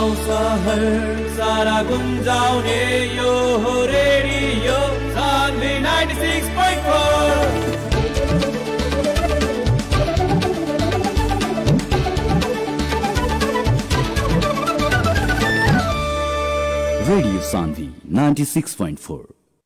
गाउँ सहर सारा गुन्जाउने यो हो रेडियो सान्वी 96.4 Radio Sandhi 96.4.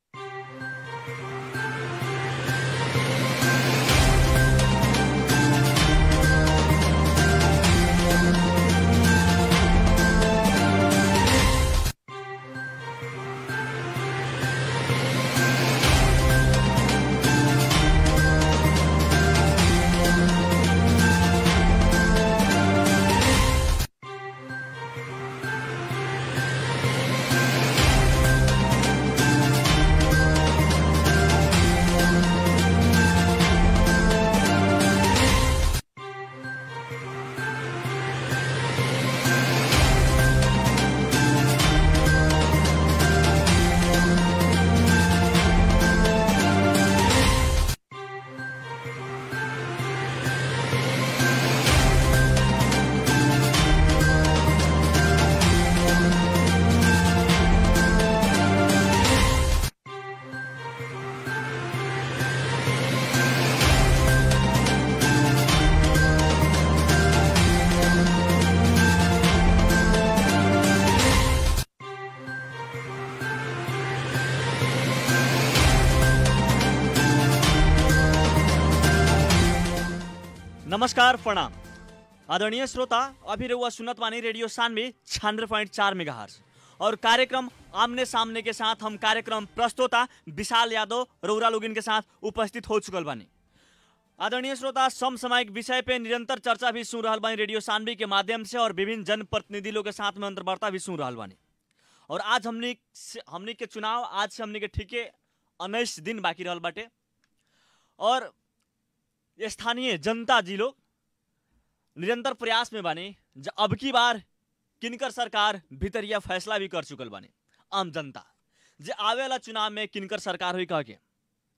नमस्कार प्रणाम आदरणीय श्रोता अभी रहुआ सुनत वानी रेडियो सानवे छियानवे पॉइंट चार मेगा और कार्यक्रम आमने सामने के साथ हम कार्यक्रम प्रस्तोता विशाल यादव रौरा लोगिन के साथ उपस्थित हो चुकल बानी आदरणीय श्रोता समसामयिक विषय पे निरंतर चर्चा भी सुन रहल बानी रेडियो सानवी के माध्यम से और विभिन्न जनप्रतिनिधि लोग के साथ में अंतर्वार्ता भी सुन रहल बानी और आज हमनी से- हमनी के चुनाव आज से हमनी के ठीके उन्नीस दिन बाकी रहल बाटे और स्थानीय जनता जी लोग निरंतर प्रयास में बानी ज अब की बार किनकर सरकार भितरिया फैसला भी कर चुकल बानी आम जनता जे आवे वाला चुनाव में किनकर सरकार हुई कह के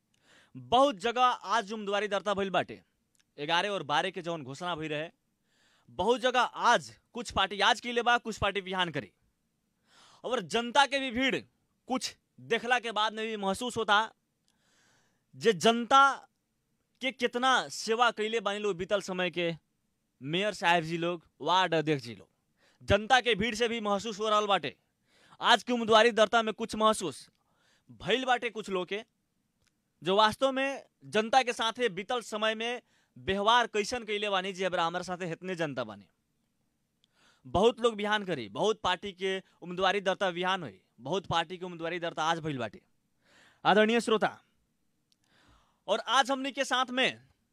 बहुत जगह आज उम्मीदवारी दर्ता भइल बाटे ग्यारह और बारह के जौन घोषणा भई रहे बहुत जगह आज कुछ पार्टी आज के लिए बा कुछ पार्टी बिहान करी और जनता के भी भीड़ कुछ देखला के बाद में भी महसूस होता जे जनता के कितना सेवा कैले बानी लोग बीतल समय के मेयर साहब जी लोग वार्ड अध्यक्ष जी लोग जनता के भीड़ से भी महसूस हो रहा बाटे आज की उम्मीदवारी दर्ता में कुछ महसूस भइल बाटे कुछ लोग के जो वास्तव में जनता के साथे बीतल समय में व्यवहार कैसन कैले बानी जी अब हमारे साथे इतने जनता बानी बहुत लोग बिहान करी बहुत पार्टी के उम्मीदवारी दर्ता बिहान हुई बहुत पार्टी के उम्मीदवारी दर्ता आज भइल बाटे आदरणीय श्रोता और आज हमने के साथ में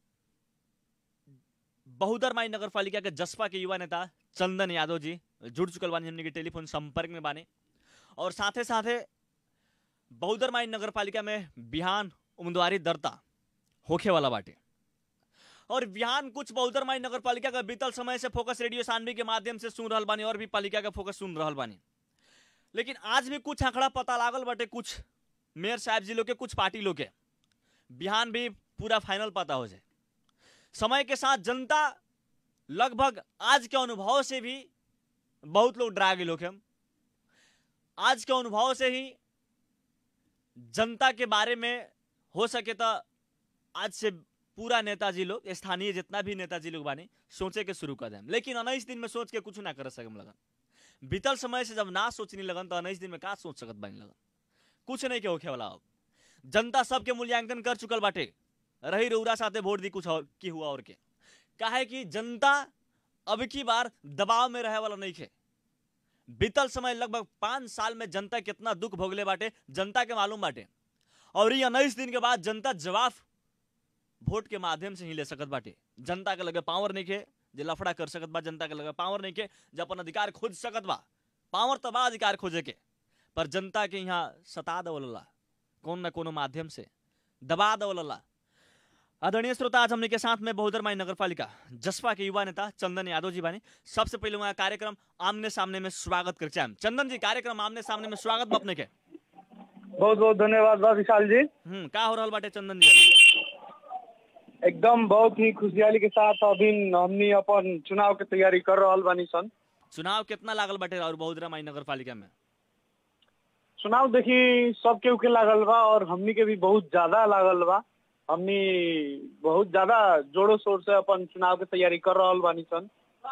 बहुदरमाई नगर पालिका के जसपा के युवा नेता चंदन यादव जी जुड़ चुकल बानी हमने के टेलीफोन संपर्क में बाने और साथे साथे बहुदरमाई नगर पालिका में बिहान उम्मीदवारी दर्ता होखे वाला बाटे और बिहान कुछ बहुदरमाई नगर पालिका का बीतल समय से फोकस रेडियो सानवी के माध्यम से सुन रहल बानी और भी पालिका का फोकस सुन रहल बानी लेकिन आज भी कुछ आंकड़ा पता लागल बाटे कुछ मेयर साहब जी लोग के कुछ पार्टी लोग के बिहान भी पूरा फाइनल पता हो जाए समय के साथ जनता लगभग आज के अनुभव से भी बहुत लोग डरा गए लोग हम आज के अनुभव से ही जनता के बारे में हो सके तो आज से पूरा नेताजी लोग स्थानीय जितना भी नेताजी लोग बानी सोचे के शुरू कर दें लेकिन उन्नीस दिन में सोच के कुछ ना कर सकम लगन बीतल समय से जब ना सोचने लगन तो उन्नीस दिन में का सोच सकत बानी लगन कुछ नहीं के होखे वाला अब जनता सबके मूल्यांकन कर चुकल बाटे रही रउरा साथे वोट दी कुछ और की हुआ और के काहे कि जनता अब की बार दबाव में रहे वाला नहीं खे बीतल समय लगभग पाँच साल में जनता कितना दुख भोगले बाटे जनता के मालूम बाटे और ये उन्नीस दिन के बाद जनता जवाब वोट के माध्यम से ही ले सकत बाटे जनता के लगे पावर नहीं खे जे लफड़ा कर सकत बा जनता के लगे पावर नहीं के जे अपन अधिकार खोज सकत बा पावर तो बा अधिकार खोजे के पर जनता के यहाँ सता दवलला कौन न कोनो माध्यम से दबा दवलला आदरणीय श्रोता आज हमने के साथ में बहुदरमाई नगर पालिका जसपा के युवा नेता चंदन यादव जी बानी सबसे पहले वहाँ कार्यक्रम आमने सामने में स्वागत कर चाहेम चंदन जी कार्यक्रम आमने सामने में स्वागत बा अपने के बहुत बहुत धन्यवाद बा विशाल जी हम्म का हो रहल बाटे चंदन जी एकदम बहुत ही खुशहाली के साथ अभी हमनी अपन चुनाव के तैयारी कर रहल बानी सन चुनाव कितना लागल बाटे और बहुदरा माई नगर पालिका में चुनाव देखी सब केहू के लागल बा और हमनी के भी बहुत ज्यादा लागल बा हमनी बहुत ज्यादा जोरों शोर से अपन चुनाव के तैयारी कर रहल बानी सन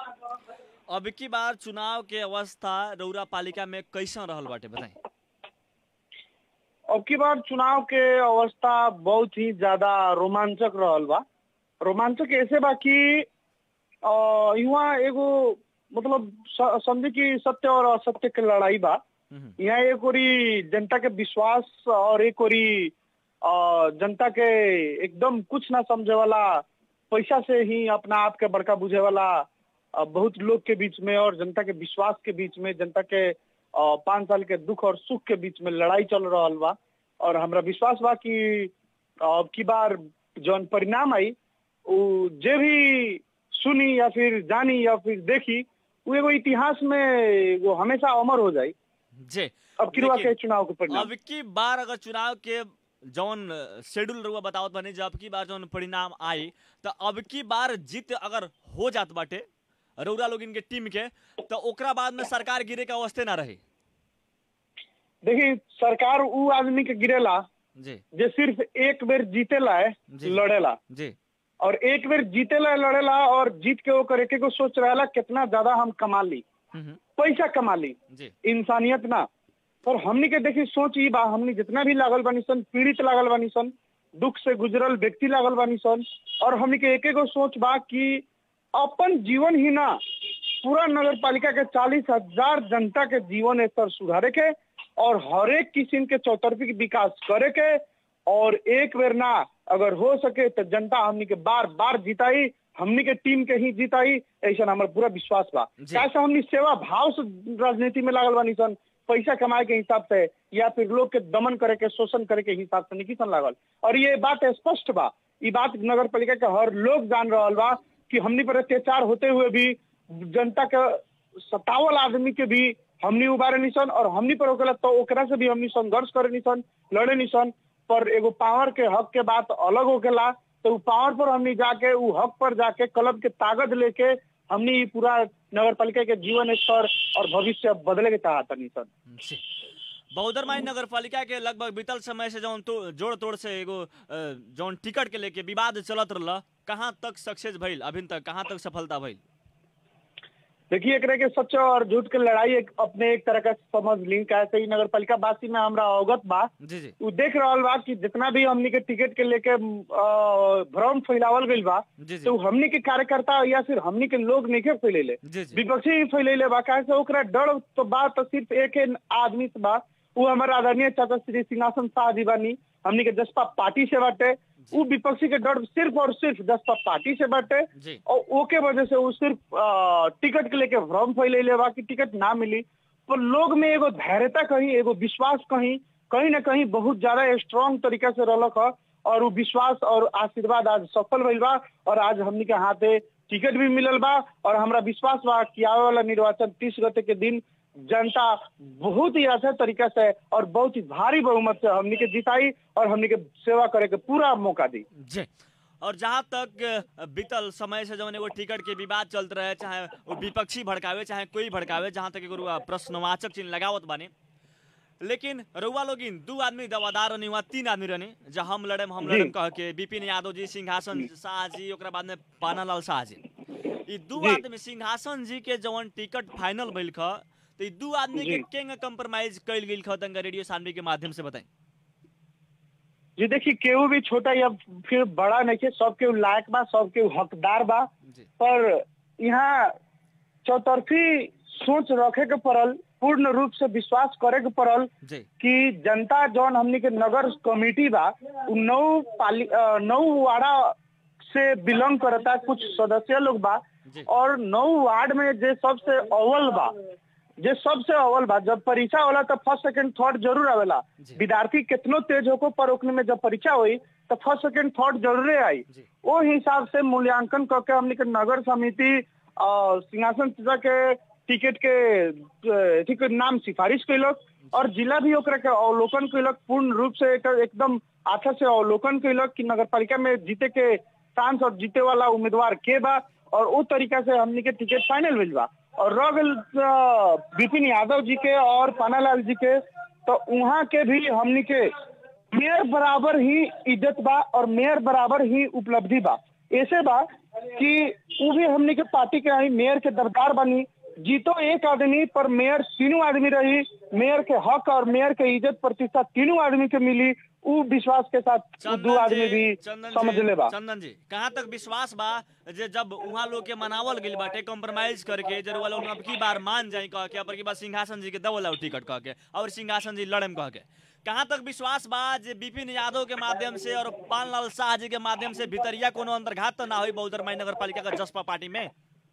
अब की बार चुनाव के अवस्था रौरा पालिका में कैसन रहल बाटे बताई अब की बार चुनाव के अवस्था बहुत ही ज्यादा रोमांचक रहल बा रोमांचक ऐसे बा कि अ, यहाँ एगो मतलब स- समझे कि सत्य और असत्य के लड़ाई बा हम्म, यहाँ एक ओरी जनता के विश्वास और एक ओरी अ, जनता के एकदम कुछ ना समझे वाला पैसा से ही अपना आप के बड़का बुझे वाला अ, बहुत लोग के बीच में और जनता के विश्वास के बीच में जनता के अ, पाँच साल के दुख और सुख के बीच में लड़ाई चल रहल बा और हमरा विश्वास बा कि अब की बार जौन परिणाम आई उ जे भी सुनी या फिर जानी या फिर देखी वो एगो इतिहास में एगो हमेशा अमर हो जाई जे अब किरवा देखिए, के चुनाव के परिणाम अब की बार अगर चुनाव के जौन शेड्यूल रहुआ बतावत बने जब की बार जौन परिणाम आई तो अब की बार जीत अगर हो जात बाटे रौरा लोग इनके टीम के तो ओकरा बाद में सरकार गिरे के अवस्थे ना रही देखी सरकार उ आदमी के गिरेला जी जे सिर्फ एक बेर जीतेला है जी। लड़ेला जी और एक बेर जीतेला लड़ेला और जीत के वो करे के को सोच रहेला कितना ज्यादा हम कमा ली हम्म, पैसा कमा ली जी इंसानियत ना पर हमनी के देखी सोच ई बा हमनी जितना भी लागल बानी सन पीड़ित लागल बानी सन दुख से गुजरल व्यक्ति लागल बानी सन और हमनी के एक एगो सोच बा कि अपन जीवन ही ना पूरा नगर पालिका के चालीस हजार जनता के जीवन स्तर सुधारे के और हर एक किस्म के चौतरफी के विकास करे के और एक बेर ना अगर हो सके तो जनता हमनी के बार बार जिताई हमनी के टीम के ही जिताई ऐसा हमारा पूरा विश्वास बा जी। कैसे हमनी सेवा भाव से राजनीति में लागल बानी सन पैसा कमाए के हिसाब से या फिर लोग के दमन करे के शोषण करे के हिसाब से नहीं सन लागल और ये बात स्पष्ट बा ये बात नगर पालिका के हर लोग जान रहल बा कि हमनी पर अत्याचार होते हुए भी जनता के सतावल आदमी के भी हमनी उबारे निसन और हमनी पर होकेला तो ओकरा से भी हमनी संघर्ष करे निसन लड़े निसन पर एगो पावर के हक के बात अलग होकेला तो उ पावर पर हमनी जाके उ हक पर जाके कलब के ताकत लेके हमनी ई पूरा नगर पालिका के जीवन स्तर और भविष्य बदले के चाहता निसन जी बहुदर माई नगर पालिका के लगभग बीतल समय से जौन तो जोड़ तोड़ से एगो अ, जौन टिकट के लेके विवाद चलत रहल कहाँ तक सक्सेस भइल अभी तक कहाँ तक सफलता भइल देखिए एक के सच और झूठ के लड़ाई एक अपने एक तरह का समझ ली कैसे ही नगर पालिका वासी में हमरा अवगत बा जी जी उ देख रहल बा कि जितना भी हमनी के टिकट के लेके अ, भ्रम फैलावल गइल बा जी जी तो हमनी के कार्यकर्ता या फिर हमनी के लोग नहीं के फैलेले जी जी विपक्षी ही फैलेले बा काहे से ओकरा डर तो बा तो सिर्फ एक ही आदमी से बा वो हमारे आदरणीय चाचा श्री सिंहासन शाह जी बानी हमनी के जसपा पार्टी से बाटे वो विपक्षी के डर सिर्फ और सिर्फ जसपा पार्टी से बाटे जी और ओके वजह से वो सिर्फ अ, टिकट के लेके भ्रम फैलेले बा कि टिकट ना मिली पर लोग में एगो धैर्यता कहीं एगो विश्वास कहीं कहीं ना कहीं बहुत ज्यादा स्ट्रांग तरीका से रहलक ह और वो विश्वास और आशीर्वाद आज सफल भइल बा और आज हमनी के हाथे टिकट भी मिलल बा और हमरा विश्वास बा कि आवे वाला निर्वाचन तीस गते के दिन जनता बहुत ही अच्छा तरीका से और बहुत ही भारी बहुमत से हमनी के जिताई और हमनी के सेवा करे के पूरा मौका दी जी और जहाँ तक अ, बीतल समय से जौन एगो टिकट के विवाद चलत रहे चाहे वो विपक्षी भड़कावे चाहे कोई भड़कावे जहाँ तक एगो रुआ प्रश्नवाचक चिन्ह लगावत बानी लेकिन रउआ लोग दू आदमी दवादार रहनी हुआ तीन आदमी रहनी जब हम लड़े हम जी। लड़े कह के बिपिन यादव जी सिंहासन शाह जी ओकरा बाद में पानालाल शाह जी ई दू जी। आदमी सिंहासन जी के जवन टिकट फाइनल भइल ख तो ई दू आदमी के जी। केंग कंप्रोमाइज कइल गेल ख तंगा रेडियो सानवी के माध्यम से बताई जी देखिए केहू भी छोटा या फिर बड़ा नहीं है सब केहू लायक बा सब केहू हकदार बा जी पर यहाँ चौतरफी सोच रखे के पड़ल पूर्ण रूप से विश्वास करे के पड़ल जी कि जनता जौन हमनी के नगर कमेटी बा उ नौ पाली अ, नौ वाड़ा से बिलोंग करता कुछ सदस्य लोग बा जी और नौ वार्ड में जे सबसे अव्वल बा जे सबसे अव्वल बा जब परीक्षा होला तो फर्स्ट सेकंड थर्ड जरूर आवेला जी। विद्यार्थी कितनो तेज होको पर ओकने में जब परीक्षा हुई तो फर्स्ट सेकंड थर्ड जरूरे आई जी वो हिसाब से मूल्यांकन करके हमने के नगर समिति और सिंहासन चाचा के टिकट के अ, अथी के नाम सिफारिश कैलक और जिला भी ओकरा के अवलोकन कैलक पूर्ण रूप से एकर एकदम अच्छा से अवलोकन कैलक कि नगर पालिका में जीते के चांस और जीते वाला उम्मीदवार के बा और वो तरीका से हमने के टिकट फाइनल भेल बा और रह गइल, अ, विपिन यादव जी के और पानालाल जी के तो वहाँ के भी हमनी के मेयर बराबर ही इज्जत बा और मेयर बराबर ही उपलब्धि बा ऐसे बा कि वो भी हमनी के पार्टी के आई मेयर के दरबार बनी जीतो एक आदमी पर मेयर तीनों आदमी रही मेयर के हक और मेयर के इज्जत प्रतिष्ठा तीनों आदमी के मिली उ विश्वास के साथ उ दो आदमी भी समझ ले बा चंदन जी कहाँ तक विश्वास बा जे जब वहाँ लोग के मनावल गेल बाटे कॉम्प्रोमाइज करके जरूर वाला अब की बार मान जाए कह के अब की बार सिंहासन जी के दबोला टिकट कह के और सिंहासन जी लड़म कह के कहाँ तक विश्वास बा जे विपिन यादव के माध्यम से और पानलाल शाह जी के माध्यम से भितरिया कोनो अंतर्घात तो ना हुई बहुदरमाई नगर पालिका का जसपा पार्टी में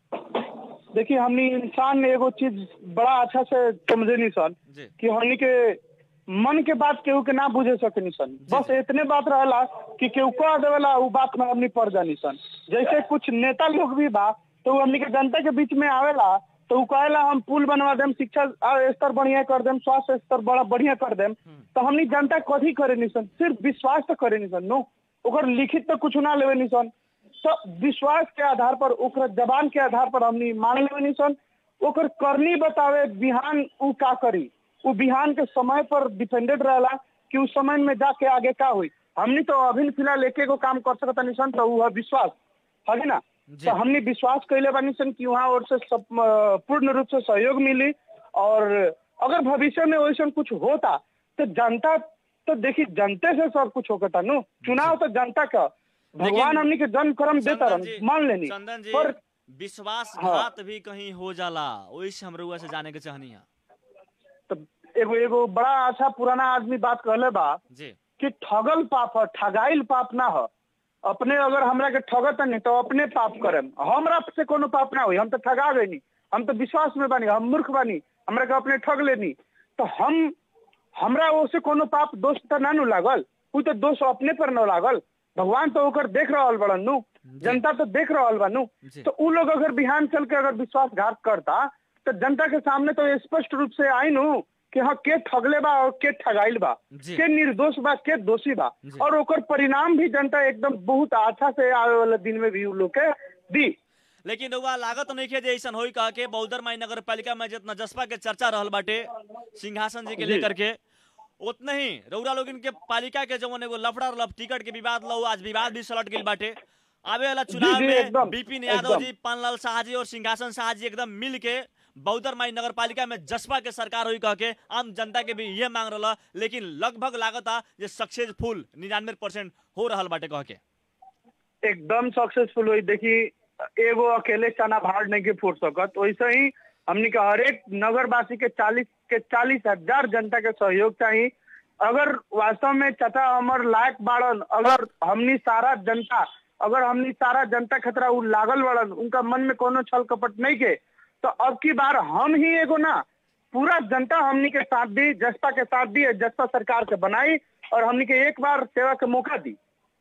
देखिए हमनी इंसान एगो चीज बड़ा अच्छा से समझे नहीं सन जी कि हमनी के मन के बात केहू के ना बुझे सके सन बस इतने बात रहला कि केहू कह देवेला उ बात में हमनी पड़ जानी सन जैसे कुछ नेता लोग भी बा तो उ हमनी के जनता के बीच में आवेला तो उ कहेला हम पुल बनवा देम शिक्षा आ, स्तर बढ़िया कर देम स्वास्थ्य स्तर बड़ा बढ़िया कर देम तो हमनी जनता कथी करे नहीं सन सिर्फ विश्वास तो करे नहीं सन नो ओकर लिखित तो कुछ ना लेवे नहीं सन तो विश्वास के आधार पर ओकर जबान के आधार पर हमनी मान लेवे नहीं सन ओकर करनी बतावे बिहान उ का करी उ बिहान के समय पर डिपेंडेड रहला कि उस समय में जाके आगे का हुई हमनी तो अभी फिलहाल एक एगो काम कर सकता नहीं सन तो उ है विश्वास है ना जी। तो हमने विश्वास कैले बानी सन कि वहाँ और से सब अ, पूर्ण रूप से सहयोग मिली और अगर भविष्य में वैसा कुछ होता तो जनता तो देखी जनते से सब कुछ होता नु चुनाव तो जनता का भगवान हमनी के जन्म कर्म देता चंदन जी रह मान लेनी चंदन जी पर विश्वासघात भी कहीं हो जाला वही से हम रउआ से जाने के चाहनी है तो एगो एगो बड़ा अच्छा पुराना आदमी बात कहले बा जी कि ठगल पाप है ठगाइल पाप ना है अपने अगर हमरा के ठगत नहीं तो अपने पाप करम हमरा से कोनो पाप ना हुई हम तो ठगा गए नहीं हम तो विश्वास में बानी हम मूर्ख बानी हमरा के अपने ठग लेनी तो हम हमरा ओसे कोनो पाप दोष तो ना नु लागल उ तो दोष अपने पर न लागल भगवान तो ओकर देख रहल बड़न नु जनता तो देख रहल बा नु जी। तो उ लोग अगर बिहान चल के अगर विश्वासघात करता तो जनता के सामने तो स्पष्ट रूप से आई नु कि हाँ के ठगले बा और के ठगाइल बा जी। के निर्दोष बा के दोषी बा जी। और ओकर परिणाम भी जनता एकदम बहुत अच्छा से आवे वाला दिन में भी उ लोग के दी लेकिन रउआ लागत नहीं के जे ऐसन होई कह के बौद्धर माई नगर पालिका में जितना जसपा के चर्चा रहल बाटे सिंहासन जी के जी। लेकर के उतने ही रउरा लोग इनके पालिका के जवन एगो लफड़ा रहल टिकट के विवाद लो आज विवाद भी सलट गेल बाटे आवे वाला चुनाव जी, में एकदम, विपिन यादव एकदम। जी पानलाल शाह जी और सिंहासन शाह जी एकदम मिल के बौद्धर माई नगर पालिका में जसपा के सरकार हुई कह के आम जनता के भी ये मांग रहा लेकिन लगभग लागता जे सक्सेसफुल निन्यानवे परसेंट हो रहल बाटे कह के एकदम सक्सेसफुल हुई देखी एगो अकेले चना भाड़ नहीं के फूट सकत वैसे ही हमनी के हरेक नगरवासी के चालीस के चालीस हजार जनता के सहयोग चाहिए अगर वास्तव में चाचा हमर लायक बाड़न अगर हमनी सारा जनता अगर हमनी सारा जनता खतरा उ लागल बाड़न उनका मन में कोनो छल कपट नहीं के तो अब की बार हम ही एगो ना पूरा जनता हमनी के साथ दी जसपा के साथ दी जसपा सरकार के बनाई और हमनी के एक बार सेवा के मौका दी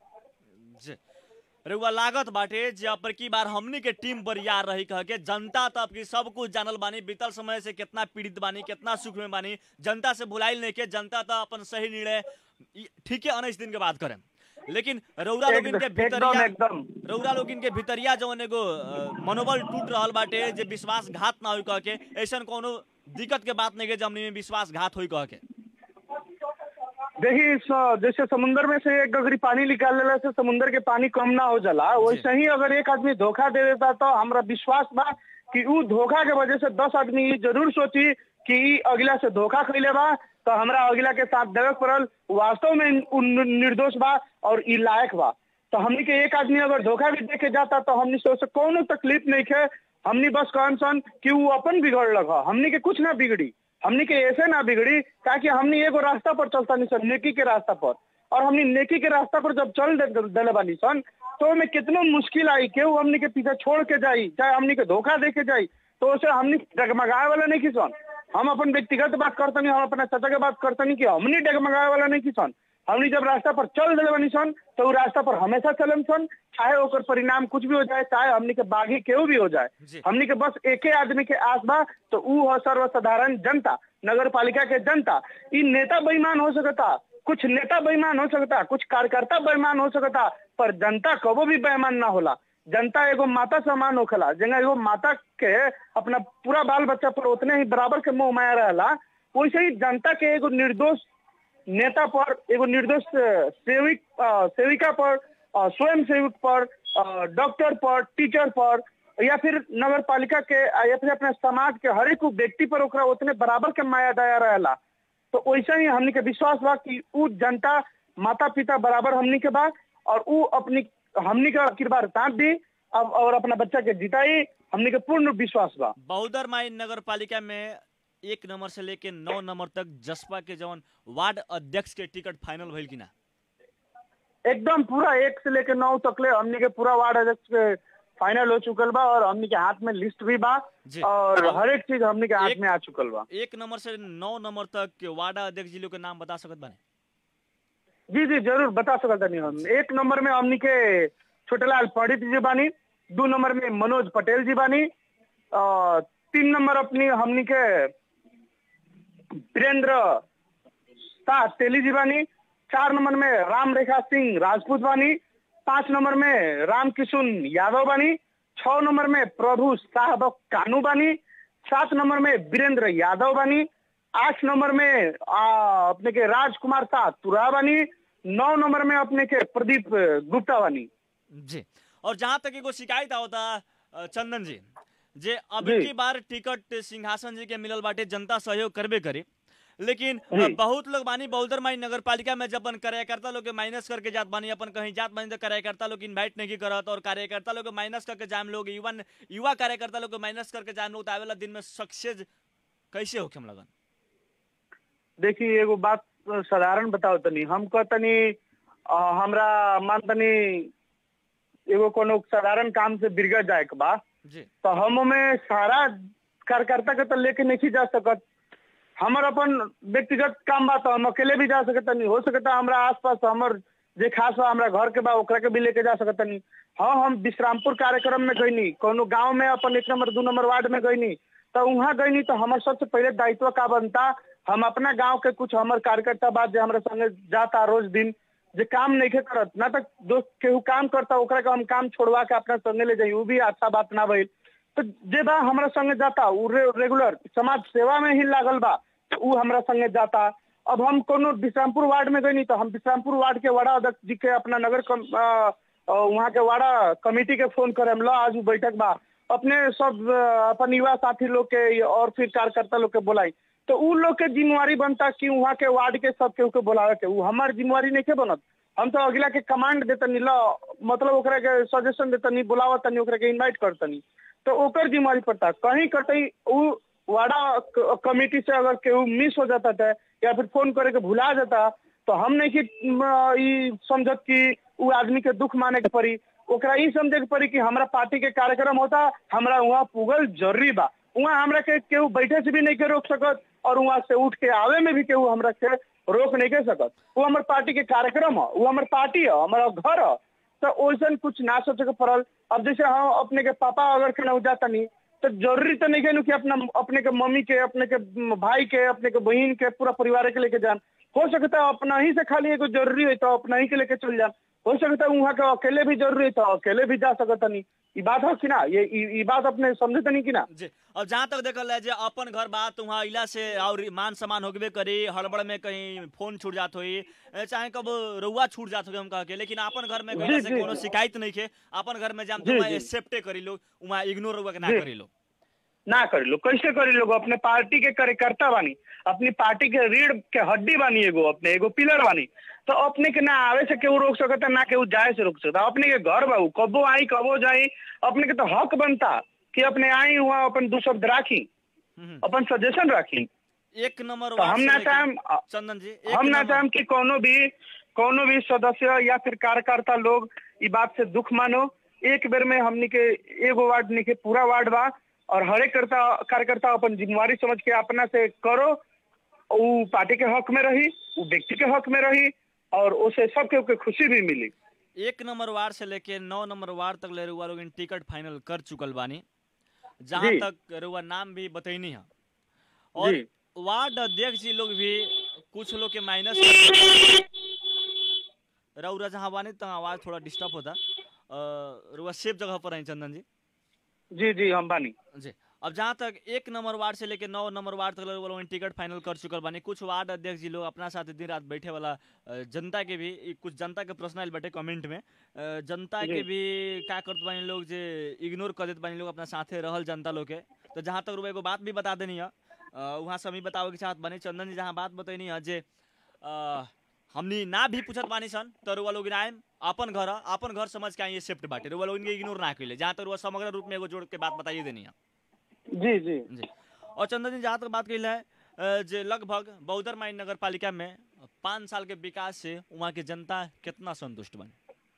जी रउआ लागत बाटे जे अब की बार हमनी के टीम बरियार रही कह के जनता तो अब की सब कुछ जानल बानी बीतल समय से कितना पीड़ित बानी कितना सुख में बानी जनता से भुलाइल नहीं के जनता तो अपन सही निर्णय ई- ठीक है उन्नीस दिन के बाद करें लेकिन रउरा लोग इनके एकदम भीतरिया एकदम रउरा लोग इनके भीतरिया जवन एगो अ, मनोबल टूट रहल बाटे जे विश्वासघात ना होई कह के ऐसन कोनो दिक्कत के बात नहीं के जमनी में विश्वासघात होई कह के देखिए स- जैसे समुंदर में से एक गगरी पानी निकाल लेला से समुंदर के पानी कम ना हो जाला वैसे ही अगर एक आदमी धोखा दे देता तो हमरा विश्वास बा कि उ धोखा के वजह से दस आदमी ई जरूर सोची कि ई अगला से धोखा खैले बा तो हमरा अगला के साथ देवे के पड़ल वास्तव में उ नि- निर्दोष बा और ई लायक बा तो हमनी के एक आदमी अगर धोखा भी देके जाता तो हमनी से उसे कोनो तकलीफ नहीं है हमनी बस कहन सन कि वो अपन बिगड़ लगा हमनी के कुछ ना बिगड़ी हमनी के ऐसे ना बिगड़ी ताकि हमनी एगो रास्ता पर चलता नहीं सन नेकी के रास्ता पर और हमनी नेकी के रास्ता पर जब चल दे- देले बानी सन तो में कितना मुश्किल आई केहू हमनी के पीछे छोड़ के जाई चाहे हमनी के धोखा दे के जाई तो उसे हमनी डगमगाए वाला नहीं की सन हम अपन व्यक्तिगत बात करते नहीं हम अपना चाचा के बात करते नहीं कि हमनी डगमगाए वाला नहीं की सन हमनी जब रास्ता पर चल दिले बानी सन तो उ रास्ता पर हमेशा चलम सन चाहे ओकर परिणाम कुछ भी हो जाए चाहे हमनी के बागी केहू भी हो जी। जाए हमनी के बस एके आदमी के आस बा तो उ हो सर्वसाधारण जनता नगर पालिका के जनता ई नेता बेईमान हो सकता कुछ नेता बेईमान हो सकता कुछ कार्यकर्ता बेईमान हो सकता पर जनता कबो भी बेईमान ना होला जनता एगो माता समान होखेला जंगा एगो माता के अपना पूरा बाल बच्चा पर उतने ही बराबर के मोह माया रहेला वैसे ही जनता के एगो निर्दोष नेता पर एगो निर्दोष अ, सेविक अ, सेविका पर अ, स्वयं सेवक पर अ, डॉक्टर पर टीचर पर या फिर नगर पालिका के अ, या फिर अपने समाज के हर एक व्यक्ति पर ओकरा उतने बराबर के माया दया रहेला तो वैसे ही हमनी के विश्वास बा कि उ जनता माता पिता बराबर हमनी के बा और उ अपनी हमनी का किरबार तांत दी अब और अपना बच्चा के जिताई हमनी के पूर्ण विश्वास बा बहुदर माई नगर पालिका में एक नंबर से लेके नौ नंबर तक जसपा के जवन वार्ड अध्यक्ष के टिकट फाइनल भइल कि ना एकदम पूरा एक से लेके नौ तकले हमनी के पूरा वार्ड अध्यक्ष के फाइनल हो चुकल बा और हमनी के हाथ में लिस्ट भी बा जी। और अब हर एक चीज हमनी के हाथ एक- में आ चुकल बा एक नंबर से नौ नंबर तक के वार्ड अध्यक्ष जी लोग के नाम बता सकत बाने जी जी जरूर बता सकता नहीं हम एक नंबर में हमनी के छोटेलाल पंडित जी बानी दो नंबर में मनोज पटेल जी बानी और तीन नंबर अपनी हमनी के वीरेंद्र शाह तेली जी बानी चार नंबर में राम रेखा सिंह राजपूत बानी पांच नंबर में राम किशुन यादव बानी छह नंबर में प्रभु साहब कानू बानी सात नंबर में वीरेंद्र यादव बानी आठ नंबर में आ, अपने के राजकुमार शाह तुरा बानी नौ नंबर में अपने के प्रदीप गुप्ता बानी जी और जहाँ तक एगो शिकायत आवता अ, चंदन जी जे अभी जी। की बार टिकट सिंहासन जी के मिलल बाटे जनता सहयोग करबे करे लेकिन अ, जी। बहुत लोग बानी बहुदर माई नगर पालिका में जब अपन कार्यकर्ता लोग के माइनस करके जात बानी अपन कहीं जात बानी तो कार्यकर्ता लोग इनवाइट नहीं करत और कार्यकर्ता लोग के माइनस करके जाम लोग युवा युवा कार्यकर्ता लोग के माइनस करके जाम लोग तो आवेला दिन में सक्सेस कैसे होके हम लगन देखिए एगो बात साधारण बताओ तनी हम कहतनी अ, हमरा मान तनी एगो कोनो साधारण काम से बिरगड़ जाए के बा जी तो हम में सारा कार्यकर्ता के तो लेके नहीं जा सकत हमर अपन व्यक्तिगत काम बा तो हम अकेले भी जा सकत नहीं हो सकता हमरा आसपास हमर जे खास बा हमरा घर के बा ओकरा के भी लेके जा सकत नहीं हाँ हम विश्रामपुर कार्यक्रम में गईनी कोनो गांव में अपन एक नंबर दू नंबर वार्ड में गईनी तो वहाँ गईनी तो हमार सबसे पहले दायित्व का बनता हम अपना गांव के कुछ हमर कार्यकर्ता बा जे हमरा संगे जाता रोज दिन जे काम नहीं के करत ना तक दोस्त केहू काम करता ओकरा के हम काम छोड़वा के अपना संगे ले जाई उ भी अच्छा बात ना भइल तो जे बा हमरा संगे जाता उ रे, रेगुलर समाज सेवा में ही लागल बा तो उ हमरा संगे जाता अब हम कोनो विश्रामपुर वार्ड में गई तो हम विश्रामपुर वार्ड के वार्ड अध्यक्ष जी के अपना नगर कम, अ, अ, वहाँ के वार्ड कमेटी के फोन करे हम लो आज उ बैठक बा अपने सब अ, अपन युवा साथी लोग के और फिर कार्यकर्ता लोग के बोलाई तो उ लोग के जिम्मेवारी बनता कि वहाँ के वार्ड के सब केहू के बोलावे के उ हमार जिम्मेवारी नहीं के बनत हम तो अगला के कमांड देतनी लो मतलब ओकरा के सजेशन देतनी बुलावतनी ओकरा के इनवाइट करतनी तो ओकर जिम्मेवारी पड़ता कहीं कतई उ वाड़ा क- कमेटी से अगर केहू मिस हो जाता था या फिर फोन करे के भुला जाता तो हम नहीं कि म, ई समझत कि उ आदमी के दुख माने के पड़ी ओकरा ई समझे के पड़ी कि हमरा पार्टी के कार्यक्रम होता हमरा वहाँ पुगल जरूरी बा वहाँ हमरा के केहू बैठे से भी नहीं के रोक सकत और वहाँ से उठ के आवे में भी केहू हमरा के रोक नहीं के सकत वो हमार पार्टी के कार्यक्रम है वो हमार पार्टी है हमारा घर है तो वैसन कुछ ना सोचे के पड़ल अब जैसे हम अपने के पापा अगर के न जाता नहीं तो जरूरी तो नहीं है कि अपना अपने के मम्मी के अपने के भाई के अपने के बहन के पूरा परिवार के लेके जान हो सकता है अपना ही से खाली एगो जरूरी है तो अपना ही के लेके चल जान हो सकता है वहाँ के अकेले भी जरूरी है तो अकेले भी जा सकता नहीं ये बात है कि ना ये ई- ई बात अपने समझे तो नहीं कि ना जी अब जहाँ तक देखल जाए जे अपन घर बात वहाँ इला से और मान सम्मान होगबे करी हड़बड़ में कहीं फोन छूट जात होई ए, चाहे कब रुआ छूट जात होई हम कह के लेकिन अपन घर में गइला जी, से जी, कोनो जी। शिकायत नहीं के अपन घर में जाम जी, तो वहाँ जी। एक्सेप्टे करी लोग वहाँ इग्नोर रुआ के ना जी। करी लोग ना करी लो कैसे करी लोग अपने पार्टी के कार्यकर्ता बानी अपनी पार्टी के रीढ़ के हड्डी बानी एगो अपने एगो पिलर बानी तो अपने के ना आवे से केहू रोक सकता ना केहू जाए से रोक सकता अपने के घर बाबू कबो आई कबो जाई अपने के तो हक बनता कि अपने आई हुआ अपन दू शब्द राखी हम्म। अपन सजेशन राखी एक नंबर तो वार्ड हम से ना लेके- चाहेम चंदन जी एक हम ना नंबर- चाहेम कि कोनो भी कोनो भी सदस्य या फिर कार्यकर्ता लोग ई बात से दुख मानो एक बेर में हमनी के एगो वार्ड नहीं के पूरा वार्ड बा और हरेक करता कार्यकर्ता अपन जिम्मेवारी समझ के अपना से करो उ पार्टी के हक में रही उ व्यक्ति के हक में रही और उसे सबके ओके खुशी भी मिली एक नंबर वार्ड से लेके नौ नंबर वार्ड तक ले रुआ लोग टिकट फाइनल कर चुकल बानी जहाँ जी। तक रुआ नाम भी बतैनी है और जी। वार्ड अध्यक्ष जी लोग भी कुछ लोग के माइनस रउरा जहाँ बानी तो आवाज थोड़ा डिस्टर्ब होता रुआ सेफ जगह पर हैं चंदन जी जी जी हम बानी जी अब जहाँ तक एक नंबर वार्ड से लेके नौ नंबर वार्ड तक लोग लोग टिकट फाइनल कर चुकल बानी कुछ वार्ड अध्यक्ष जी लोग अपना साथ दिन रात बैठे वाला अ, जनता के भी ई कुछ जनता के प्रश्न आयल बाटे कमेंट में अ, जनता के जी। भी का करत बानी लोग जे इग्नोर कर देत बानी लोग अपना साथे रहल जनता लोग के तो जहाँ तक रुआ एगो बात भी बता देनी है अ, वहाँ से हम ही बतावे के चाहत बानी चंदन जी जहाँ बात बतैनी है जे अ, हमनी ना भी पूछत बानी सन तो रुआ लोग आएम अपन घर ह, अपन घर समझ के आइए शिफ्ट बाटे रुआ लोग इनके इग्नोर ना कइले जहाँ तक रुआ समग्र रूप में एगो जोड़ के बात बताइए देनी है जी जी जी और चंदन जी जहाँ तक बात कही है अ, जे लगभग बौद्धर माई नगर पालिका में पाँच साल के विकास से वहाँ के जनता कितना संतुष्ट बने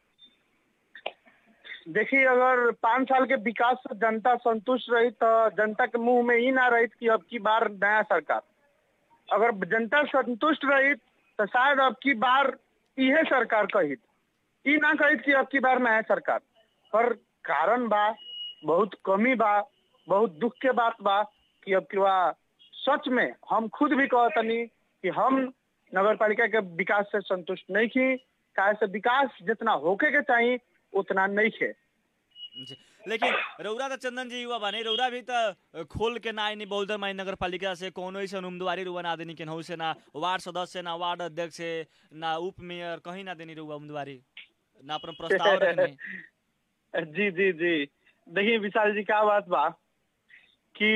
देखिए अगर पाँच साल के विकास से जनता संतुष्ट रही तो जनता के मुंह में ही ना रही कि अब की बार नया सरकार अगर जनता संतुष्ट रही तो शायद अब की बार इहे सरकार कहित ई ना कहित कि अब की बार नया सरकार पर कारण बा बहुत कमी बा बहुत दुख के बात बा कि अब की बार सच में हम खुद भी कहतनी कि हम नगर पालिका के विकास से संतुष्ट नहीं थी काहे से विकास जितना होके के चाहिए उतना नहीं थे जी लेकिन रौरा तो चंदन जी युवा बने रौरा भी तो खोल के ना आईनी बौद्धर माई नगर पालिका से कोनो ऐसा उम्मीदवारी रुआ ना देनी केनहू से ना वार्ड सदस्य ना वार्ड अध्यक्ष से ना उप मेयर कहीं ना देनी रुआ उम्मीदवारी ना अपन प्रस्ताव रखनी जी जी जी देखिए विशाल जी क्या बात बा कि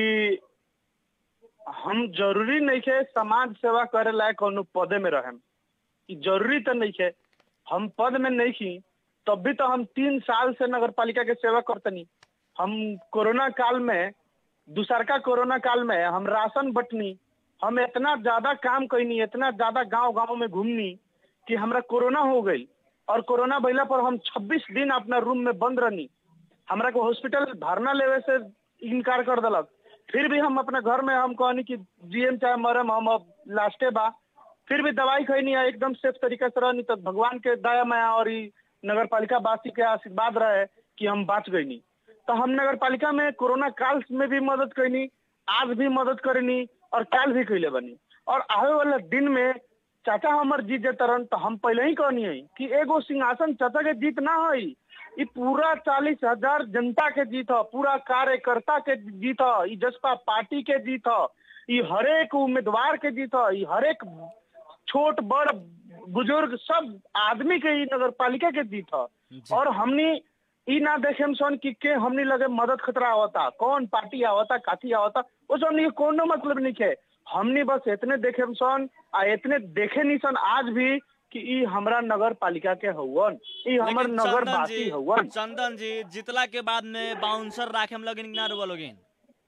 हम जरूरी नहीं है समाज सेवा करे लायक कोनो पदे में रहें ई जरूरी तो नहीं है हम पद में नहीं थी तब भी तो हम तीन साल से नगर पालिका के सेवा करतनी हम कोरोना काल में दूसरका कोरोना काल में हम राशन बटनी हम इतना ज्यादा काम कैनी इतना ज्यादा गांव गांव में घूमनी कि हमरा कोरोना हो गई और कोरोना भइला पर हम 26 दिन अपना रूम में बंद रहनी हमरा को हॉस्पिटल भरना लेवे से इनकार कर दिलक फिर भी हम अपने घर में हम कहनी कि जीएम चाहे मरम हम अब लास्टे बा फिर भी दवाई खैनी है एकदम सेफ तरीके से रहनी तो भगवान के दया माया और ई नगर पालिका वासी के आशीर्वाद रहे कि हम बाँच गईनी तो हम नगर पालिका में कोरोना काल में भी मदद कैनी आज भी मदद करनी और काल भी कैले बनी और आवे वाला दिन में चाचा हमर जीत जेतरन तो हम पहले ही कहनी है कि एगो सिंहासन चाचा के जीत ना है ई पूरा चालीस हजार जनता के जीत ह पूरा कार्यकर्ता के जीत ह ई जसपा पार्टी के जीत ह ई हरेक उम्मीदवार के जीत ह ई हरेक छोट बड़ बुजुर्ग सब आदमी के ई नगर पालिका के जीत ह और हमनी ई ना देखे सन कि के हमनी लगे मदद खतरा आवता कौन पार्टी आवता काथी आवता वो सब नहीं कोनो मतलब नहीं है हमनी बस इतने देखे सन आ इतने देखे नहीं सन आज भी कि ई हमरा नगर पालिका के हवन ई हमर लेकिन नगर चंदन वासी जी हवन चंदन जी जितला के बाद में बाउंसर राखे हम लगिन ना रुआ लोगिन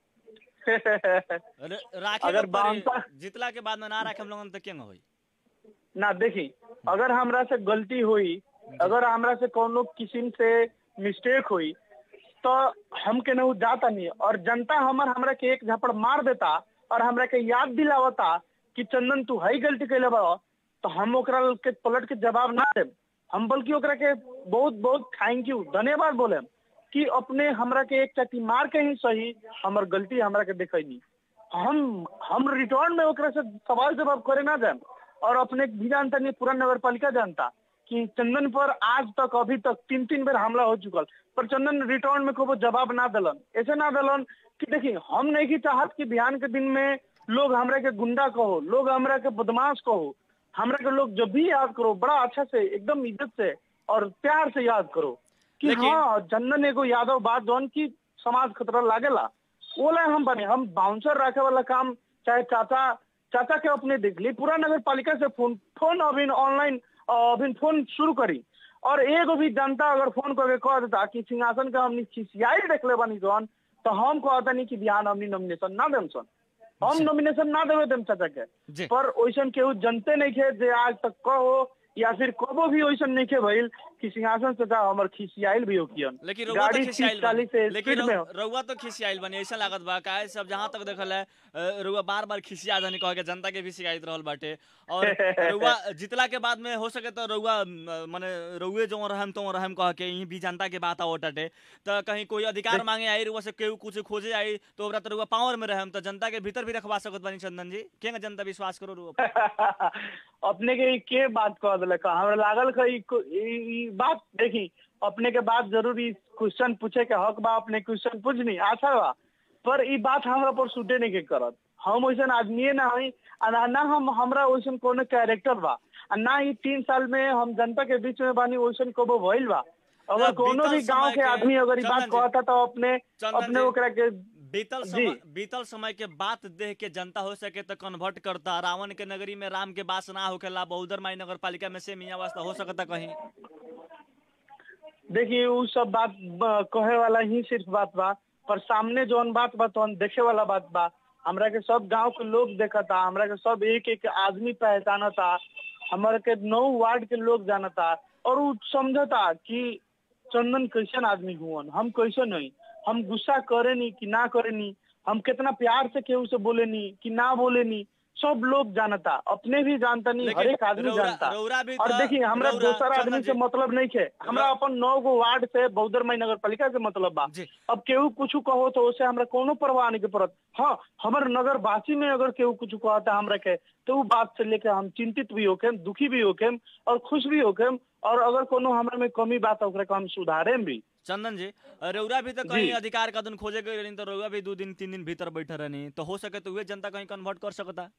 र- राखे अगर के पड़ी। बाउंसर- जितला के बाद में ना राखे हम लोगन तो केंग होई ना देखी अगर हमरा से गलती हुई अगर हमरा से कोनो किस्म से मिस्टेक हुई तो हम के नहीं जाता नहीं और जनता हमर हमरा के एक झपड़ मार देता और हमरा के याद दिलावता कि चंदन तू हई गलती कैले बा तो हम ओकरा के पलट के जवाब ना देम हम बल्कि ओकरा के बहुत बहुत थैंक यू धन्यवाद बोले कि अपने हमरा के एक चटी मार के ही सही हमर गलती हमरा के देखैनी हम हम रिटर्न में ओकरा से सवाल जवाब करे ना जाए और अपने भी जानता नहीं पूरा नगर पालिका जानता कि चंदन पर आज तक अभी तक तीन तीन बेर हमला हो चुकल पर चंदन रिटर्न में को जवाब ना दिलन ऐसे ना दिलन कि देखिए हम नहीं की चाहत कि बिहान के दिन में लोग हमरा के गुंडा कहो लोग हमरा के बदमाश कहो हमरा के लोग जब भी याद करो बड़ा अच्छा से एकदम इज्जत से और प्यार से याद करो कि लेकिन- हाँ चंदन एगो यादव बात जौन की समाज खतरा लागेला ओला हम बने हम बाउंसर रखे वाला काम चाहे चाचा चाचा के अपने देख ली पूरा नगर पालिका से फोन फोन अभी ऑनलाइन अभी फोन शुरू करी और एगो भी जनता अगर फोन करके कह देता कि सिंहासन का हमनी खिसियाई देख ले बनी जौन तो हम कहता नहीं कि बिहान हमनी नॉमिनेशन ना देम सन हम नॉमिनेशन ना देवे देम चाचा के जी। पर ओइसन केहू जनते नहीं खे जे आज तक कहो या फिर कबो भी ओइसन नहीं खे भइल कि सिंहासन चाचा हमर खिसियाइल भी हो कियन लेकिन रउआ तो गाड़ी खिसियाइल तीस चालीस बनी से लेकिन स्पीड में हो। रउ- रउआ तो खिसियाइल बनी ऐसा लागत बा काहे सब जहाँ तक देखल है अ, रउआ बार बार खिसिया जानी कह के जनता के भी शिकायत रहल बाटे और रउआ जितला के बाद में हो सके तो रउआ म, माने रउए जो रहम तो रहम कह के यहीं भी जनता के बात आवटाटे तो कहीं कोई अधिकार मांगे आई रउआ से केहू कुछ खोजे आई तो ओकरा तो रउआ पावर में रहम तो जनता के भीतर भी रखवा सकत बानी चंदन जी केंगा जनता विश्वास करो रउआ पर? अपने के ई के बात कह दिलक हमरा लागल कि ई- ई ई बात देखी अपने के बात जरूर ई क्वेश्चन पूछे के हक बा अपने क्वेश्चन पूछनी अच्छा बा पर ई बात हमरा पर सूटे नहीं के करत हम वैसन आदमी ना हई आ ना ना हम हमरा वैसन कोनो कैरेक्टर बा आ ना ही तीन साल में हम जनता के बीच में बानी वैसन कबो भइल बा अगर ना, कोनो बीतल भी गांव समय के के- आदमी अगर ई बात चंदन जी, कहता तो अपने चंदन अपने जी, ओकरा के बीतल जी। समय बीतल समय के बात देख के जनता हो सके तो कन्वर्ट करता रावण के नगरी में राम के वास ना होखेला बहुदर माई नगर पालिका में से मियाँ वास्ता हो सकता कहीं देखिए उ सब बात ब- कहे वाला ही सिर्फ बात बा पर सामने जौन बात बा तौन देखे वाला बात बा हमरा के सब गांव के लोग देखता हमरा के सब एक एक आदमी पहचानता हमरा के नौ वार्ड के लोग जानता और उ समझता कि चंदन कैसन आदमी हुवन हम कैसन नहीं हम गुस्सा करे नी कि ना करे नी हम कितना प्यार से केहू से बोले नी कि ना बोले नी सब लोग जानता अपने भी जानता नहीं लेकिन हर एक आदमी रौरा- जानता रौरा भी और तो- देखिए हमरा रौरा- दोसर चंदन आदमी जी- से मतलब नहीं है हमरा रौ- अपन नौ गो वार्ड से बौद्धर नगर पालिका से मतलब बा जी। अब केहू कुछ कहो तो उसे हमरा कोनो परवाह नहीं के पड़त हाँ हमर नगर वासी में अगर केहू कुछ कहता हमरा के तो वो बात से लेके हम चिंतित भी होके दुखी भी होके और खुश भी होके और अगर कोनो हमरा में कमी बात है ओकरा के हम सुधारे भी चंदन जी रौरा भी तो कहीं जी। अधिकार का दिन खोजे गए रहनी तो रौरा भी दो दिन तीन दिन भीतर बैठे रहनी तो हो सके तो वे जनता कहीं कन्वर्ट कर सकता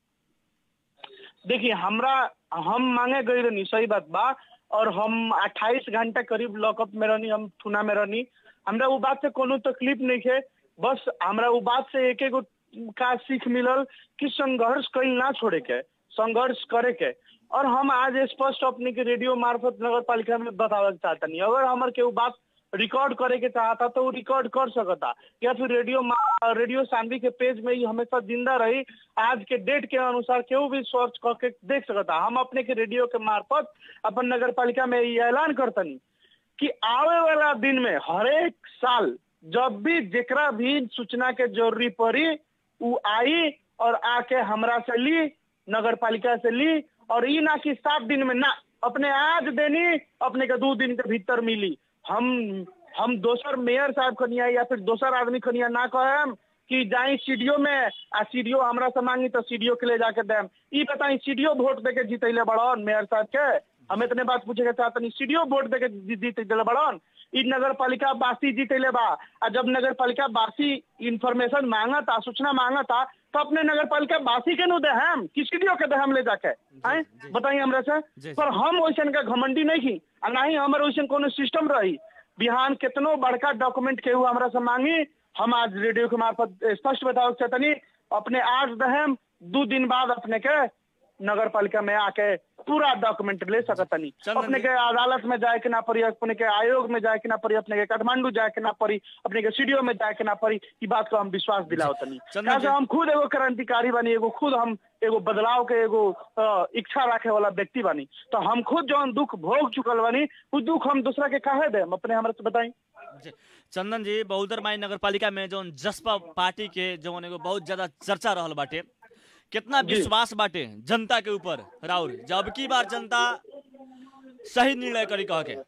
देखिए हमरा हम मांगे गई रहनी सही बात बा और हम 28 घंटा करीब लॉकअप में रहनी हम थुना में रहनी हमरा वो बात से कोनो तकलीफ नहीं है बस हमरा वो बात से एक एगो का सीख मिलल कि संघर्ष कहीं ना छोड़े के संघर्ष करे के और हम आज स्पष्ट अपने के रेडियो मार्फत नगर पालिका में बतावे के चाहतनी अगर हमर के वो बात रिकॉर्ड करे के चाहता तो वो रिकॉर्ड कर सकता या फिर रेडियो मा- रेडियो शांति के पेज में ही हमेशा जिंदा रही आज के डेट के अनुसार केहू भी सर्च करके देख सकता हम अपने के रेडियो के मार्फत अपन नगर पालिका में ये ऐलान करतनी कि आवे वाला दिन में हरेक साल जब भी जेकरा भी सूचना के जरूरी पड़ी उ आई और आके हमरा से ली नगर पालिका से ली और ई ना कि सात दिन में ना अपने आज देनी अपने के दो दिन के भीतर मिली हम हम दोसर मेयर साहब खनिया या फिर दोसर आदमी खनिया ना कहेम कि जाई सीडीओ में आ सीडीओ हमरा से मांगी तो सीडीओ के ले जाके देम ई बताई सीडीओ वोट दे के जीतैले बड़न मेयर साहब के हम इतने बात पूछे के चाहतनी सीडीओ वोट दे के जी- जीतैले बड़न ई नगर पालिका बासी जीतैले बा आ जब नगर पालिका बासी इंफॉर्मेशन मांगता सूचना मांगता तो अपने नगर पालिका बासी के नु दे हम कि सीडीओ के दे हम ले जाके हैं जी। बताइए हमरा से जी। पर हम वैसन का घमंडी नहीं की आ ना ही हमारे वैसन कोनो सिस्टम रही बिहान कितनो बड़का डॉक्यूमेंट केहू हमरा से मांगी हम आज रेडियो के मार्फत स्पष्ट बताओ चाहतनी अपने आज दहम दो दिन बाद अपने के नगर पालिका में आके पूरा डॉक्यूमेंट ले सकतनी चंदन अपने जी। के अदालत में जाए के ना पड़ी अपने के आयोग में जाए के ना पड़ी अपने के काठमांडू जाए के ना पड़ी अपने के सीडीओ में जाए के ना पड़ी ई बात को हम विश्वास दिलाओ तनी चंदन काहे से जी। हम खुद एगो क्रांतिकारी बनी एगो खुद हम एगो बदलाव के एगो अ, इच्छा रखे वाला व्यक्ति बनी तो हम खुद जौन दुख भोग चुकल बनी उ दुख हम दूसरा के काहे दे अपने हमरा से बताई जी। चंदन जी बहुदर माई नगर पालिका में जौन जसपा पार्टी के जौन एगो बहुत ज्यादा चर्चा रहल बाटे कितना जी। विश्वास बाटे जनता के ऊपर राउर जब की बार जनता सही निर्णय करी कह के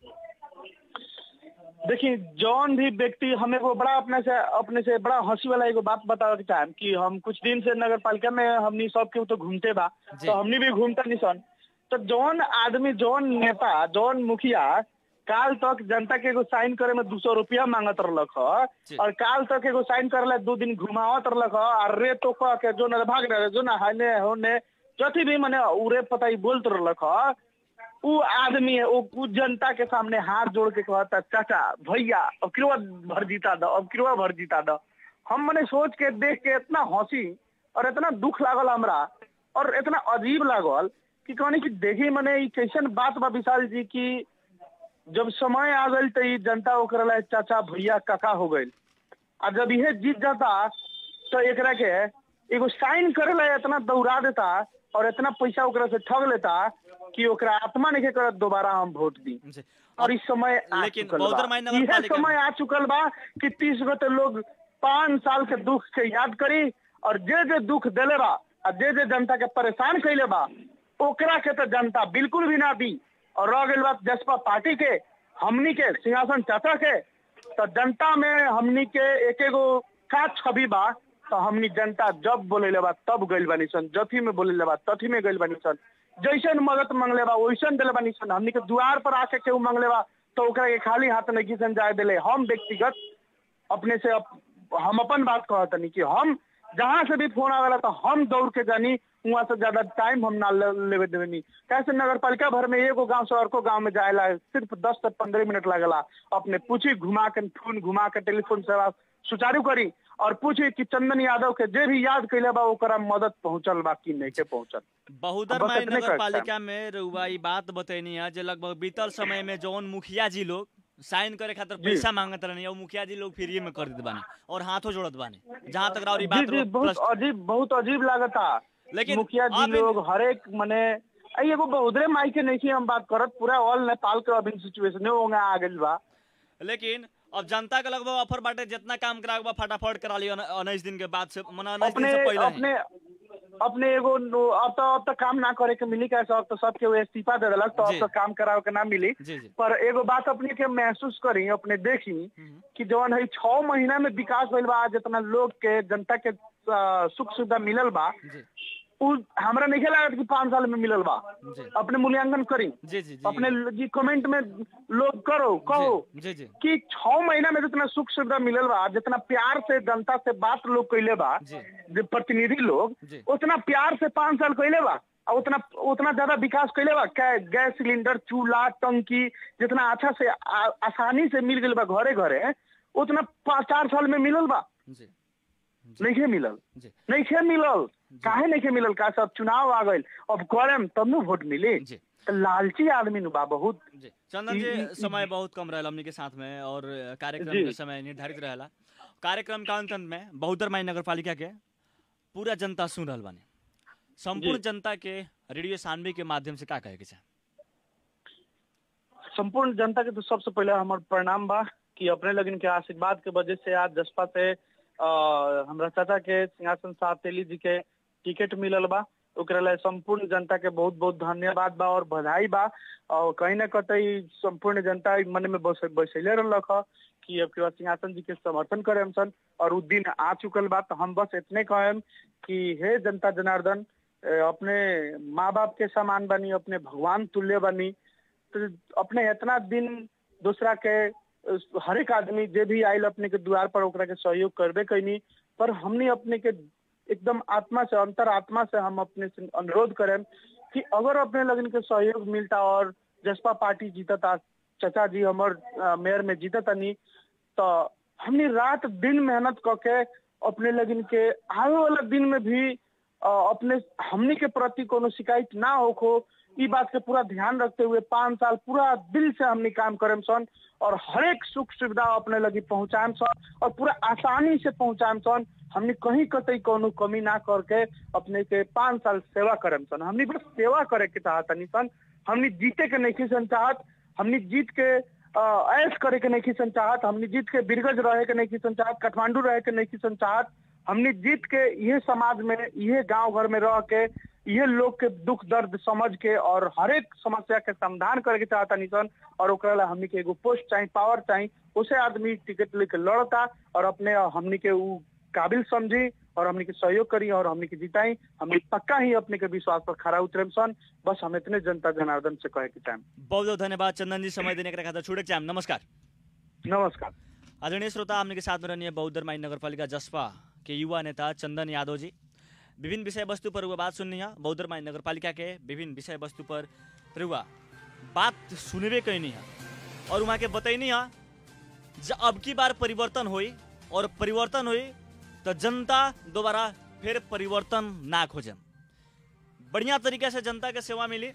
देखिए जौन भी व्यक्ति हमें वो बड़ा अपने से अपने से बड़ा हंसी वाला एगो बात बतावे के चाहेम कि हम कुछ दिन से नगर पालिका में हमनी सब केहू तो घूमते बा जी। तो हमनी भी घूमता नहीं सन तो जौन आदमी जौन नेता जौन मुखिया काल तक जनता के एगो साइन करे में दू सौ रुपया मांगत रहलक ह जी। और काल तक एगो साइन करे ला दो दिन घुमावत रहलक ह और रे तो कह के जो न भाग रहे जो न हाने होने जथी भी मने उरे पता ही बोलत रहलक ह उ आदमी है वो उ जनता के सामने हाथ जोड़ के कहता चाचा भैया अब किरवा भर जीता दो अब किरवा भर जीता दो हम मने सोच के देख के इतना हंसी और इतना दुख लागल हमरा और इतना अजीब लागल कि कहनी कि देखी मने ई कैसन बात बा विशाल जी की जब समय आ गई तो ई जनता ओकरा ला चाचा भैया काका हो गई आ जब यह जीत जाता तो एकरा के एगो साइन करे ला इतना दौड़ा देता और इतना पैसा ओकरा से ठग लेता कि ओकरा आत्मा नहीं करत दोबारा हम वोट दी जी। और इस समय आ लेकिन चुकल बौद्धर बा माई नगर इहे पालिका- समय आ चुकल बा कि तीस गो तो लोग पाँच साल के दुख के याद करी और जे जे दुख देले बा आ जे जे जनता के परेशान कैले बा ओकरा के तो जनता बिल्कुल भी ना दी और रह गई बात जसपा पार्टी के हमनी के सिंहासन चाचा के तो जनता में हमनी के एक एगो का छवि बा तो हमनी जनता जब बोले बा तब गइल बानी सन जथी में बोले बा तथी में गइल बानी सन जैसन मदद मांगले बा वैसन दिले बानी सन हमनी के द्वार पर आके केहू मांगले बा तो ओकरा के खाली हाथ नहीं सन जाए दिले हम व्यक्तिगत अपने से अप, हम अपन बात कहत नहीं कि हम जहाँ से भी फोन आवेला तो हम दौड़ के जानी वहाँ से ज्यादा टाइम हम ना ले- लेवे देवे नहीं कैसे नगर पालिका भर में एगो गांव से और को गांव में जाएला सिर्फ दस से पंद्रह मिनट लगला अपने पूछी घुमा के फोन घुमा के टेलीफोन सेवा सुचारू करी और पूछी कि चंदन यादव के जे भी याद कैले बा ओकरा मदद पहुंचल बा कि नहीं के पहुंचल बहुदर बस माई इतने नगर कहता पालिका में रउआ ई बात बतैनी है जे लगभग बीतल समय में जौन मुखिया जी लोग साइन करे खातिर जी। पैसा मांगत रहनी और मुखिया जी लोग फ्री में कर देत बानी और हाथों जोड़त बानी जहाँ तक राउर ई जी बात जी रो- बहुत प्रश्न- अजीब बहुत अजीब लागता लेकिन मुखिया जी अब इन- लोग हरेक मने अ, एगो बहुदरे माई के नहीं हम बात करत पूरा ऑल नेपाल के अभी सिचुएशन होंगे आ गइल बा लेकिन अब जनता के लगभग ऑफर बाटे जितना काम करावे बा फटाफट करा लियो उन्नीस दिन के बाद से मना उन्नीस दिन अपने से पहले ही। अपने अपने एगो नो- अब तो अब तो काम ना करे के मिली कैसे अब तो सबके वो इस्तीफा दे देलक तो जी। अब तो काम करावे के ना मिली जी जी पर एगो बात अपने के महसूस करी अपने देखी हम्म। कि जवन है छह महीना में विकास भइल बा जितना लोग के जनता के अ, सुख सुविधा मिलल बा जी उ हमरा नहीं लागत कि पाँच साल में मिलल बा जी अपने मूल्यांकन करी जी जी जी अपने जी कमेंट में लोग करो कहो जी जी जी कि छह महीना में जितना सुख सुविधा मिलल बा जितना प्यार से जनता से बात लोग कैले बा जी। जो प्रतिनिधि लोग जी। उतना प्यार से पाँच साल कैले बा और उतना उतना ज्यादा विकास कैले बा कै गैस सिलेंडर चूल्हा टंकी जितना अच्छा से आ, आसानी से मिल गइल बा घरे घरे उतना पाँच चार साल में मिलल बा जी नहीं मिलल जी नहीं मिलल काहे नहीं मिलल का सब चुनाव आ गइल अब करम तब न वोट मिली जी तो लालची आदमी नु बा बहुत जी चंदन ई- जी ई- समय बहुत कम रहला हमनी के साथ में और कार्यक्रम जी। के समय निर्धारित रहेला कार्यक्रम के अंत में बहुदर माई नगर पालिका के पूरा जनता सुन रहल बानी संपूर्ण जी। जनता के रेडियो सानवी के माध्यम से का कहे के चाहे संपूर्ण जनता के तो सबसे पहले हमार प्रणाम बा कि अपने लगन के आशीर्वाद के वजह से आज जसपा से अ, हमरा चाचा के सिंहासन साहब तेली जी के टिकट मिलल बा ओकरा ला संपूर्ण जनता के बहुत बहुत धन्यवाद बा और बधाई बा और कहीं ना कहीं संपूर्ण जनता ई मन में बस बैसैले रहलक ह कि अब के बाद सिंहासन जी के समर्थन करे हम सन और उ दिन आ चुकल बा तो हम बस इतने कहेम कि हे जनता जनार्दन अ, अपने माँ बाप के समान बनी अपने भगवान तुल्य बनी तो अपने इतना दिन दूसरा के अ, हर एक आदमी जे भी आयल अपने के द्वार पर ओकरा के सहयोग करबे कैनी पर हमने अपने के एकदम आत्मा से अंतर आत्मा से हम अपने से अनुरोध करें कि अगर अपने लगन के सहयोग मिलता और जसपा पार्टी जीतता चाचा जी हमर अ, मेयर में जीततनी तो हमने रात दिन मेहनत करके अपने लगन के आने वाला दिन में भी अ, अपने हमनी के प्रति कोनो शिकायत ना होखो ई बात के पूरा ध्यान रखते हुए पाँच साल पूरा दिल से हमनी काम करेम सन और हर एक सुख सुविधा अपने लगी पहुंचाएम सन और पूरा आसानी से पहुंचाएम सन हमने कहीं कतई कोनो कमी ना करके अपने के पाँच साल सेवा करेम सन हमने बस सेवा करे के चाहतनी सन हमने जीते के नहीं सन चाहत हमने जीत के अ, ऐश करे के नहीं सन चाहत हमने जीत के बिरगज रहे के नहीं सन चाहत काठमांडू रहे के नहीं सन चाहत हमने जीत के ये समाज में ये गांव घर में रह के ये लोग के दुख दर्द समझ के और हर एक समस्या के समाधान करे के चाहता निसन और ओकरा ला हमनी के एगो पोस्ट चाहिए पावर चाहिए उसे आदमी टिकट लेके लड़ता और अपने हमनी के उ काबिल समझी और हमनी के सहयोग करी और हमनी के जिताई हमनी पक्का ही अपने के विश्वास पर खड़ा उतरे सन बस हम इतने जनता जनार्दन से कहे के चाहें बहुत बहुत धन्यवाद चंदन जी समय देने के खातिर छुड़े चाहे नमस्कार नमस्कार आदरणीय श्रोता हमने के साथ में रहनी है बौद्धर माई नगर पालिका जसपा के युवा नेता चंदन यादव जी विभिन्न विषय वस्तु पर हुआ बात सुननी है बौद्धर माई नगर पालिका के विभिन्न विषय वस्तु पर हुआ बात सुनबे कैनी है और वहाँ के बतैनी है ज अब की बार परिवर्तन हुई और परिवर्तन हुई तो जनता दोबारा फिर परिवर्तन ना खोजे बढ़िया तरीके से जनता के सेवा मिली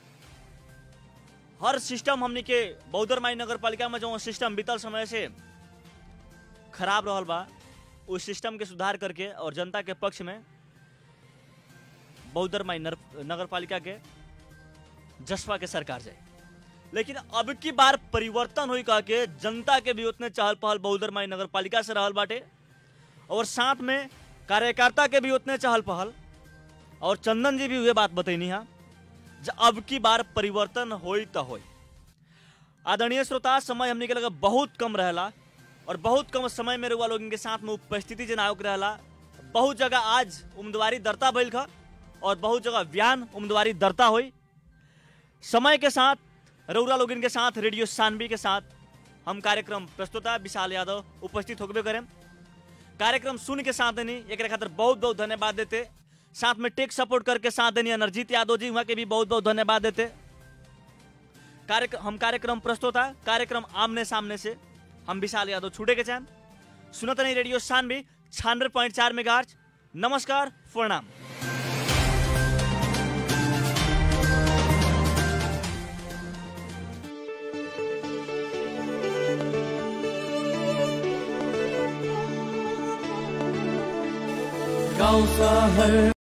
हर सिस्टम हमनी के बौद्धर माई नगर पालिका में जो सिस्टम बीतल समय से खराब रहल बा उस सिस्टम के सुधार करके और जनता के पक्ष में बौद्धर माई नगर पालिका के जसपा के सरकार जाए लेकिन अब की बार परिवर्तन हुई कह के जनता के भी उतने चहल पहल बौद्धर माई नगर पालिका से रहल बाटे और साथ में कार्यकर्ता के भी उतने चहल पहल और चंदन जी भी हुए बात बतैनी है ज अब की बार परिवर्तन होई तो होई आदरणीय श्रोता समय हमने के लगा बहुत कम रहला और बहुत कम समय में रुआ लोगन के साथ में उपस्थिति जनावक रहला बहुत जगह आज उम्मीदवारी दरता भइल खा और बहुत जगह बयान उम्मीदवारी दरता हुई समय के साथ रौरा लोगिन के साथ रेडियो सानवी के साथ हम कार्यक्रम प्रस्तुता विशाल यादव उपस्थित होबे करें कार्यक्रम सुन के साथ देनी एक खातिर बहुत बहुत धन्यवाद देते साथ में टेक सपोर्ट करके साथ देनी अनरजीत यादव जी वहाँ के भी बहुत बहुत धन्यवाद देते कार्यक्रम हम कार्यक्रम प्रस्तुत है कार्यक्रम आमने सामने से हम विशाल यादव छूटे के चाहें सुनत नहीं रेडियो सानवी छियानवे पॉइंट चार में नमस्कार प्रणाम गाउँ सहर